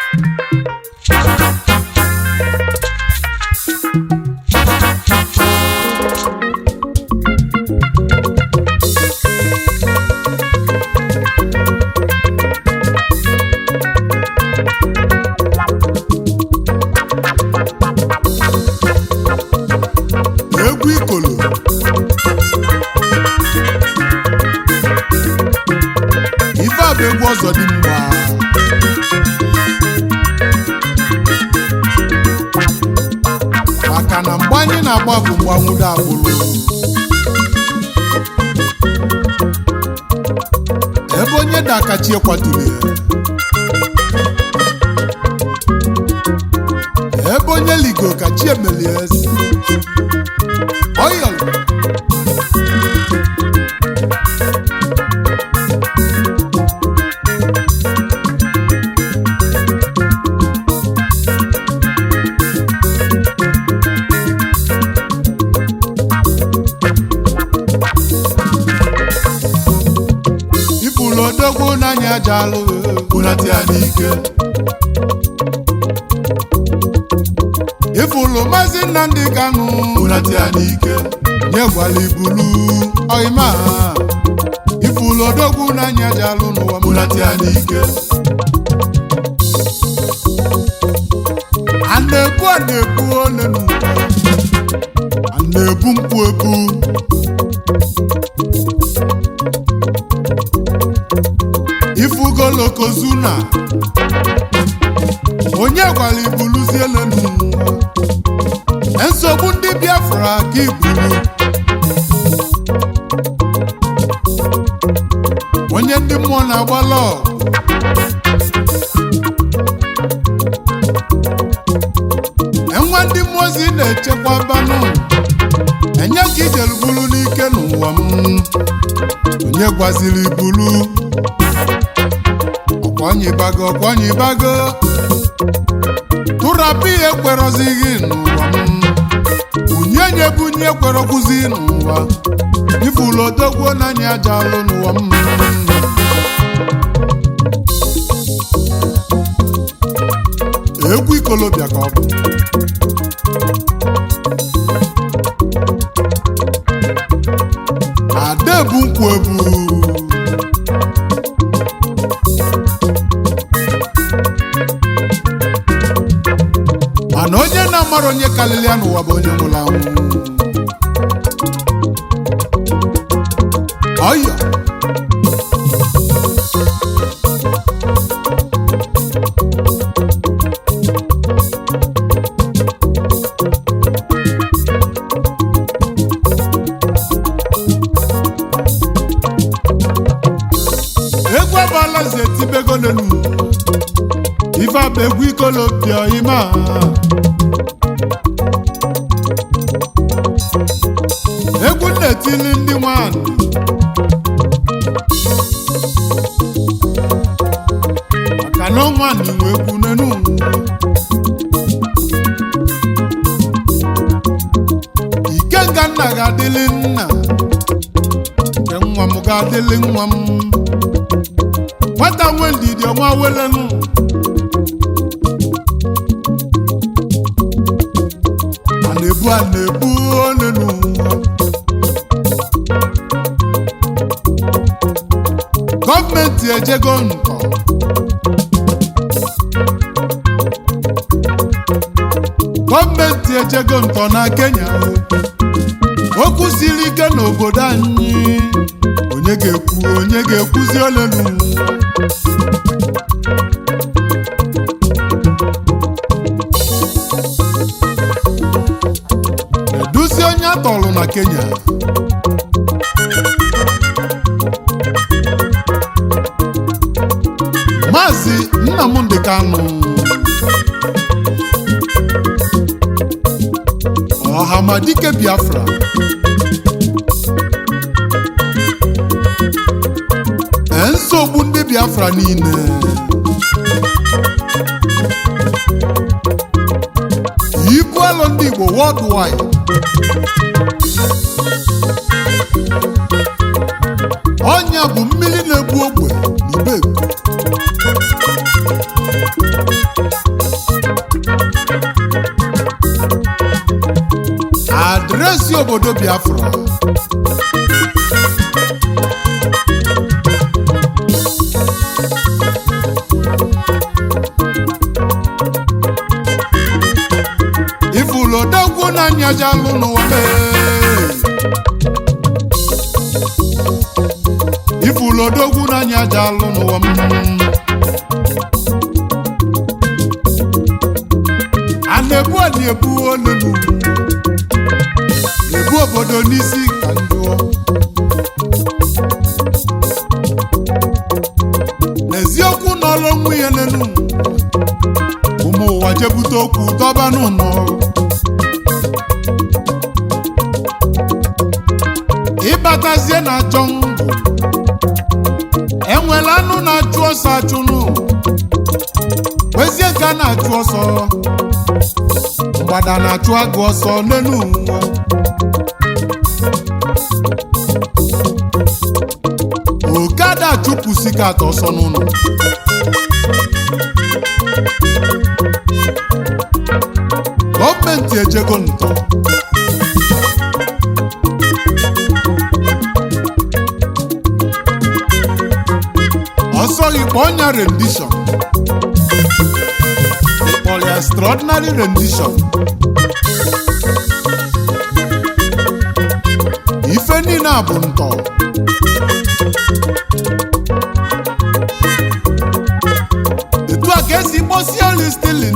egwu ikolo ife a bụ egwu ọzọ dị mgba maka na mgbe anyị na-agba bụ mgbanwudo agbụrụ ebe onye dakachi ekwaturu ya ebe onye ligo ka chi emelie eze Oyal. ifulu odogwu n'anya aja alụ bunata ya n'ike ifulu maazị nnamdị kanụ bunata ya n'ike nyegwala ibulu ọyịma ifulu odogwu n'anya aja alụ n'ụwa bunata ya n'ike a na-ebu a na-ebu ole n'ụwa a na-ebu mkpu ebu ifugolokozuna onye gwara ibuluziele n'ụwa nsogbu ndị biafra ka iburu onye ndị mmụọ na-agbala ọgụ enwe ndị mmụọ ozi na-echekwa banụ enye ka ijelubulu n'ike n'ụwa m onye gwaziri bulu ọkwọnyibago ọkwọnyibago tụrapụ ihe ekwerọzighị n'ụwa m bunye nye bunye ekwerọkwụzi n'ụwa ifulu odogwu n'anya aja alụ n'ụwa m egwu ikolobịa ka ọ bụ ada ebu nkwu ebu mana onye na-amara onye karịrị ya n'ụwa bụ onye nwụrụ anwụ ọyọ egwu abala ze tibego n'elu ife abụ egwu ikolobịa ime a egwu na-etili ndị nwanyị maka na nwanyị nwe egwu n'enu ikenga nna ga-adịlị nna nke nwa m ga-adịlị nwa m nwata nwe ndidi ọnwa welenu a na-ebu a na-ebu onenu gọọmenti ejego ntọ gọọmenti ejego ntọ na Kenya okwu siri ike n'obodo anyị onye ga-ekwu onye ga-ekwuzi olenu eduzi onye atọlụ na Kenya Maazị Nnamdị Kanụ Ọhamadike Biafra Ee, nsogbu ndị Biafra niile ibu alụ ndị Igbo worldwide ọnya bụ mmiri na-egbu ogbe n'Ibeko na-asị obodo biafra ifulodogwu na nyajalụ n'ụwa mee ifulodogwu na nyajalụ n'ụwa m a na-ebu a na-ebu olulu ebu obodo n'isi ka njụọ n'eziokwu n'ọlụ onwe ya n'elu ụmụ ụwa jebute okwu dọbanụ nọ ịbatazie na jọngụ enwela anụ na-achụ ọsọ achụnụ wezie nke a na-achụ ọsọ mgbada na-achụ agụ ọsọ n'elu ụwa okada chụpụsi ka atọ ọsọ n'ụlọ gọọmenti ejego ntọ ọsọ ikpe ọnya rendishọn ịkpọrọ ya extraordinary rendition ife niile a bụ ntọ etu a ka esi kpọsie oli stilin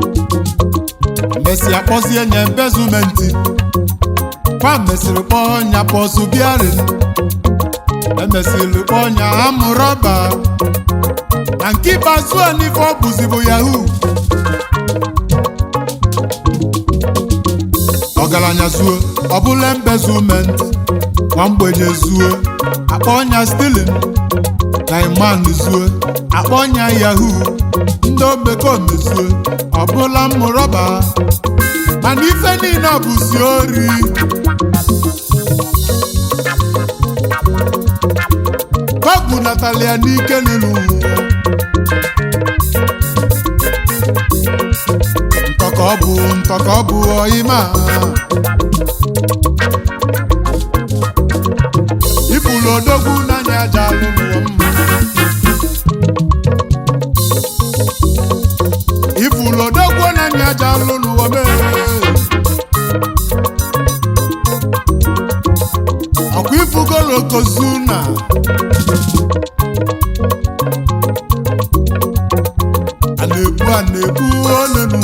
mesịa kpọzie nye mbezumenti kwa mesịrị kpọọ nya pọsụ biarin emesịrị kpọọ nya amụrọba na nke ikpeazụ a n'ife ọ bụzi bụ yahoo ọgaranya zuo ọbụla embezument nwa mgbenye zuo akpọnya stilin diamond zuo akpọnya yahoo ndị omekome zuo ọbụla mmụrọba mana ife niile bụzi ori kọbụ natalia n'ike n'elu ntọka ọ bụ ntọka ọ bụ ọyịma ifulu odogwu n'anya aja alụ n'ụwa mma ifulu odogwu n'anya aja alụ n'ụwa mee ọkwa ifugolo kozuna a na-ebu a na-ebu olenu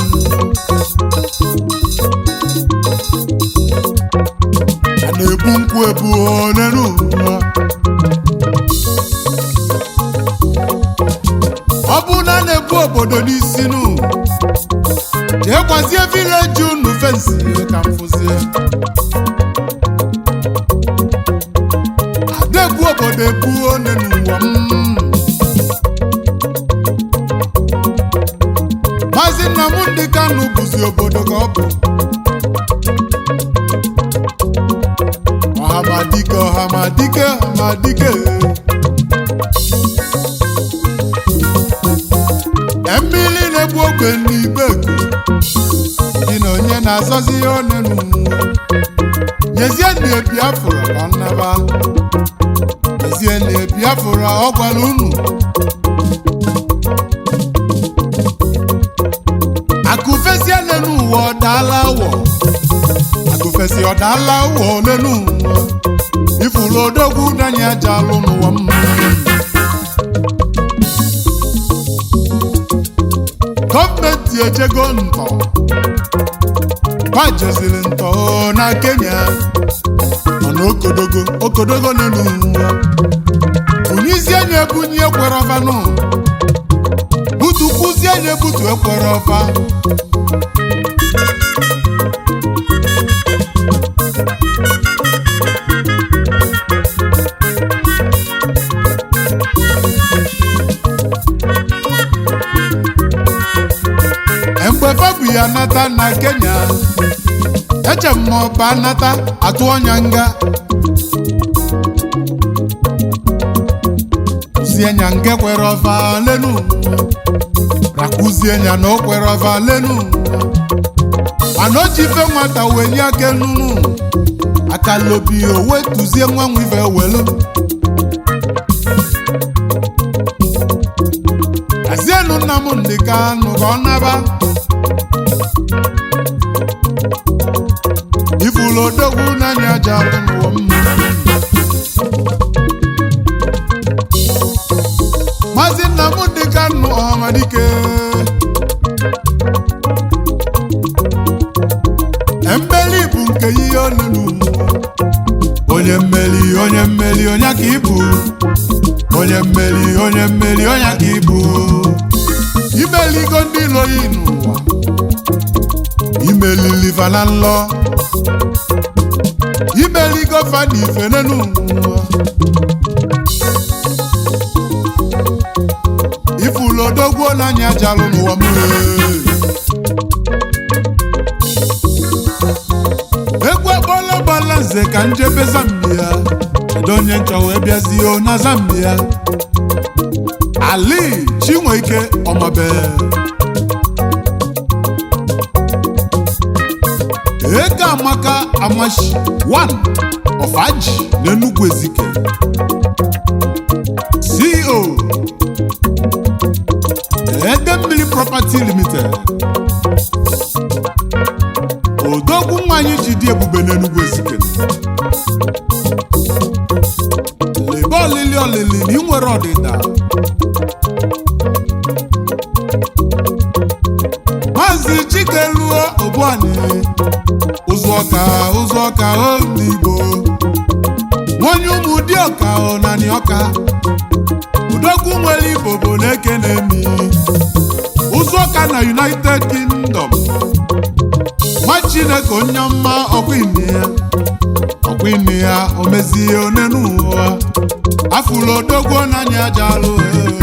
a na-ebu nkwụ ebu olenu ọ bụ na a na-ebu obodo n'isi nụ jee gwazie vileji unu fensi ka m fụzie ada-ebu obodo ebu one n'ụwa m maazị Nnamdị Kanụ bụzi obodo ka ọ bụ ọhamadike ọhamadike ọhamadike mmiri na-egbu ogbe n'igbe dị na onye na-azọzi ihe one n'ụwa nyezie na Biafra ka nnaba nyezie na Biafra ọ gwara unu akụfesi lenu ụwa ọdaala awọ akụfesi ọdaala awọ lenu ụwa ifuru odogwu danye aja alụ n'ụwa m gọọmenti ejego ntọ gbajeziri ntọ na Kenya nọ n'okodogo okodogo lenu ụwa bunyizie nye ebunyi ekwere ọfanụ butu kwụzie nye butu ekwere ọfa mgbe fabu ya nata na Kenya eche m ma ọba nata atụ ọnya nga kụzie nya nke kwere ọfa lenu rakụzie nya na o kwere ọfa lenu mana o ji ife nwata wee nye aka nunu akalobi o wetuzie nwa nwa ife welu azienu nna m ndị kanụ ka ọ naba ifulu odogwu n'anya aja alụ n'ụwa m maazị nna m ndị kanụ ọhamadike mmeli bụ nke ihe olulu onye mmeli onye mmeli onye ka ịbụ onye mmeli onye mmeli onye ka ịbụ imeligo ndị iloyi n'ụwa imelili fana nlọ imeligo fana ifene n'ụwa ifulu odogwu n'anya jalụ n'ụwa mmiri egwu akpọla gbala nze ka njebe zambia kedu onye nchọ wee bịazie na zambia ali chinweike ọmabe eke amaka amashi 1 of aji n'enugwu ezike ceo ede mmiri property limited odogwu nwanyị ji dị ebube n'enugwu ezike lebe olili olili na ị nwere ọdịda maazị chikeluo obuani ụzụ ọka ụzụ ọka oligbo nwonye ụmụ dị ọka ọnani ọka odogwu nwere igbo bụ na-eke na-emi ụzụ ọka na united kingdom nwa chineke onye ọma ọkwa ime ya ọkwa ime ya o mezie one n'ụwa afụlụ odogwu n'anya aja alụ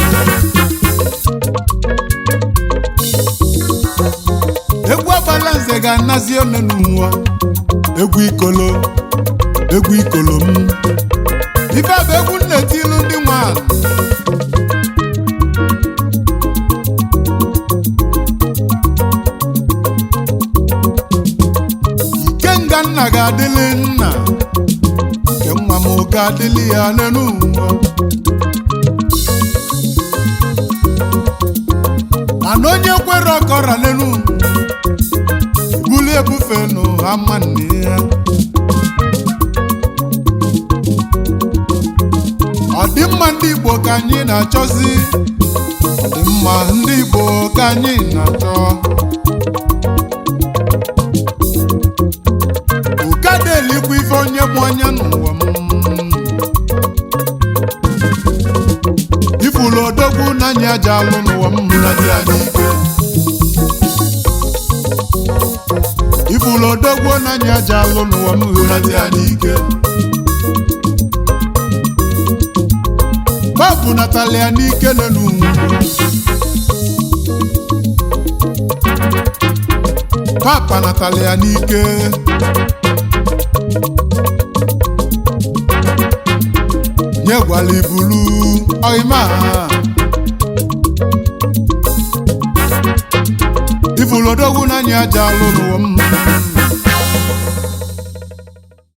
egwu agbala nze ga-anazi one n'ụwa egwu ikolo egwu ikolo m ife bụ egwu nnetilu ndị nwanyị ikenga nna ga-adịlị nna nke nwa m ga-adịlị ya n'elu ụwa mana onye kwere ọkọra n'elu buli ebufe n'ụha mma nne ya ọdịmma ndị Igbo ka anyị na-achọzi ọdịmma ndị Igbo ka anyị na-achọ ụkada elikwa ife onye bụ onye n'ụwa m ifulu odogwu n'anya aja alụ n'ụwa m na dị anyị ike ifulu odogwu n'anya aja alụ n'ụwa m na dị anyị ike babụ natalia n'ike n'elu papa natalia n'ike nye gwala ibulu ọyịma ifulu odogwu n'anya aja alụ n'ụwa m